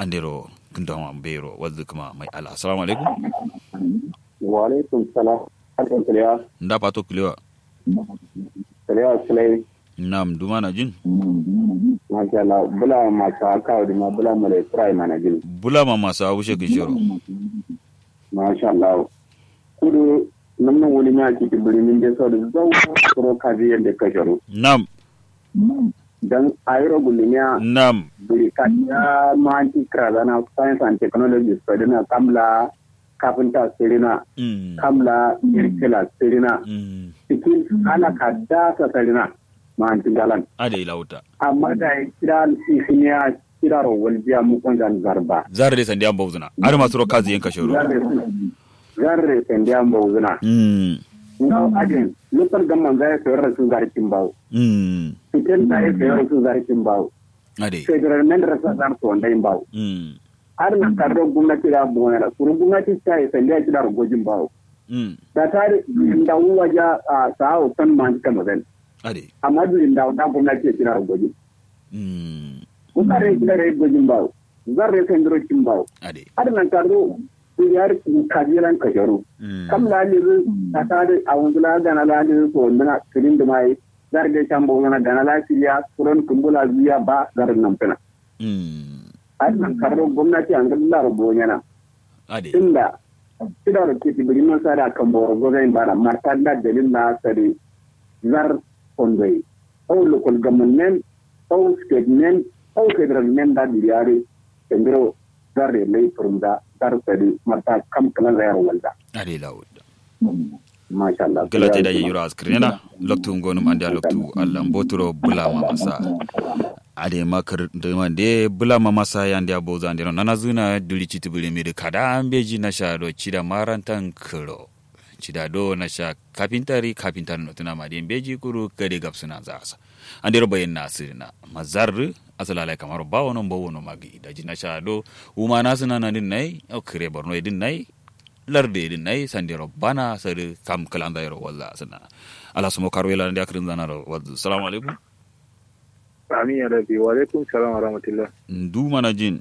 andero kundama bero wadda kuma mai ala assalamu alaikum wa alaikum salam alaikum kiliya nda pato kilewa kiliya sulai nam duma na jin masha Allah bula masu haka da ma bula mala try mana jin bula ma masu haushe kishiro masha Allah kudu nan nan wani ya ci birnin da sau da zau kuro kaji yadda ka sharo nam dan ayro gulmiya nam buri kanya manti krazana science and technology study kamla kafinta sirina mm. kamla irkila sirina mm. cikin ana ka dasa sirina manti galan ade ilauta amma da ya kira isiniya kira rawar jiya mukon zan zarba zare de sandi amba uzuna are masu ro kazi yanka shoro zarre sendi an bawuzuna mm. ngaw adin lupar gamman zai sayar da su zarkin bawo mm. fitin da ya sayar da su zarkin bawo ade federal men da sa zar to wanda bawo mm. har na karro gwamnati da buwana da kurun gwamnati ta yi sendi a kira ragojin bawo mm. da ta da uwa ja a sa'o san man ta magan ade amma duk da da gwamnati ya kira ragojin mm. kusare kira ragojin bawo zarre sendro kin bawo ade har na karro yar kajiran kasharu mm. kam laliru ta tare a wundula gana laliru to wunduna kirin da mai zar da can bo na gana lafiya kuran kumbula biya ba garin nan fina mm. ai nan karro gwamnati an galla rubo yana ade inda kida da ke tibirin nan sada kan boro gozain bara marta da dalil na sare zar kondoi au local government au state men au federal men da biyare kendiro zar da lai furunda zar sare marta kam kana zayar walda ade ilauta masha Allah galata da yiro askrena loktu ngonum ande loktu allah mbotoro bulama masa ade makar de mande bulama masa yande aboza ande nana zuna duli chitibule mi kada ambeji na sha do chida marantan kro chida do na sha kapintari kapintar no tuna ma de beji kuru kade gapsuna zasa ande ro bayin nasirina mazar asalala kamar bawo non bawo no magi da jina sha do uma nasuna nan nai o kire borno din nai larde din nay sandiro bana sari kam kalanda yaro walla sana ala sumo karwela ndi akrin zanaro waddu assalamu alaikum Amin ya rabi wa alaikum salam wa rahmatullah. ndu mana jin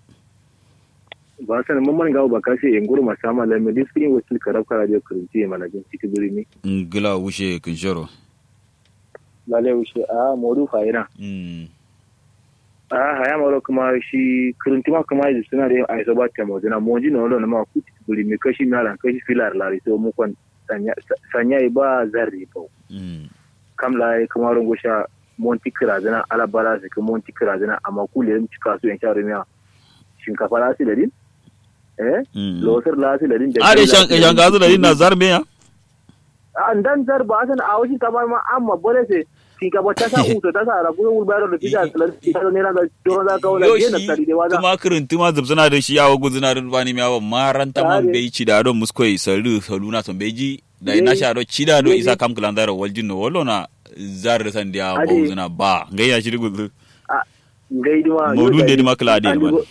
Ba san mun man gawo ba kashe in guru masama la medis kini wasil karab kara je kurunci mana jin ciki birni. ngila wushe kinshoro Lale ushe a modu faira. mm A haya maro kuma shi kurunci ma kuma yi suna da ai so ba ta mo dina mo jin wala na ma ku ciki birni kashi na ran kashi filar lari so mu kon sanya sanya ba zarri ba. mm Kam la kuma rongo sha monti kirazina ala bala su kuma monti kirazina amma ku le cika su yan sha rumiya. Shinkafa la su da din? Eh? mm Losar la su da din. are shan shan gazu da na zarme ya an dan zar ba san a wasu kamar ma amma bore se ki ka bata sa uto ta sa rabu wul bayar da tija salar ki ta ne ran da joro da kawo yo da na shi tari da waza kuma kirin tuma zubsuna da shi yawo guzuna da bani miyawa maranta man Tare. bai ci da don muskoi salu saluna son beji da ina sha do ci da do Ye- isa kam kalanda ro waljin no wallo na zar san dia Ade. bozuna ba ngaya shi guzu ngai dima Modun da dima kala ade ba.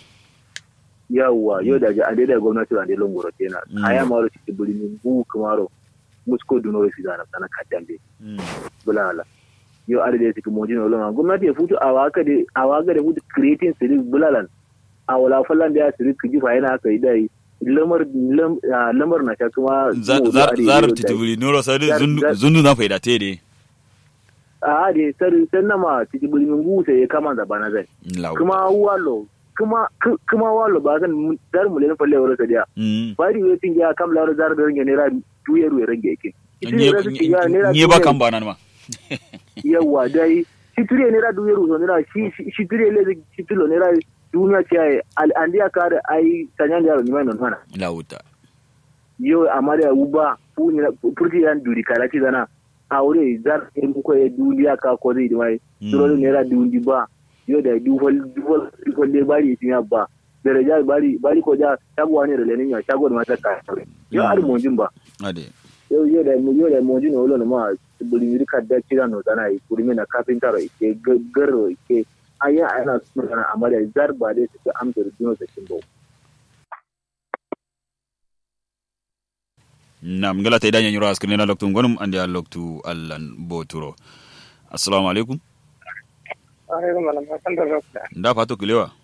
yawa yau da ga ade da gwamnati da lon goro tena Mm. aya maro ci buli min bu kamaro musko duno fi da na sana kadambe mm bulala yo ade da ci mo dino lon gwamnati ya futu a waka de a waka da futu creating siri bulalan a wala fallan da ya siri kiji fa yana kai dai lamar lam- ah, lamar na ta kuma zar mo zar ade zar yau da- titibuli nuro sadi Zar- zundu zar- zundu na faida te de a de sar san nama titi bulmin gusa ya kama da bana zai law kuma walo kuma ku- kuma walo ba zan mu- dar mu len falle wala sadiya mm bari we tin ya kam laro zar da range ne ra tuye ruwe range yake Iti nye ne ra su ci ya ne ra nye ba tuye- kan bana ma yawa dai shi tire ne ra duye ruwe ne ra shi shi- shi tire le shi tilo ne ra duniya ce ai al andiya kare ai tanyan da ni mai non mana lawuta yo amare uba fu ni furti yan duri kala ci dana aure zar in ko e duniya ka ko zai mai dole ne ra dundi ba yo da dufal dufal dufal le bari tin ya ba daraja bari bari ko da shago ne da lenin ya shago da mata ka yo Mm. ar monjin ba ade yo yo da yo da monjin olo na ma buli mi ka da kira no dana yi kuri me na carpenter ke garro ke aya ana suna kana amare zar ba dai su amsa da dino da kin ba nam ngala te danya nyuro askrin na loktu ngonum andi a loktu allan boturo assalamu alaikum alaikum salam hasan da rokda nda fato kilewa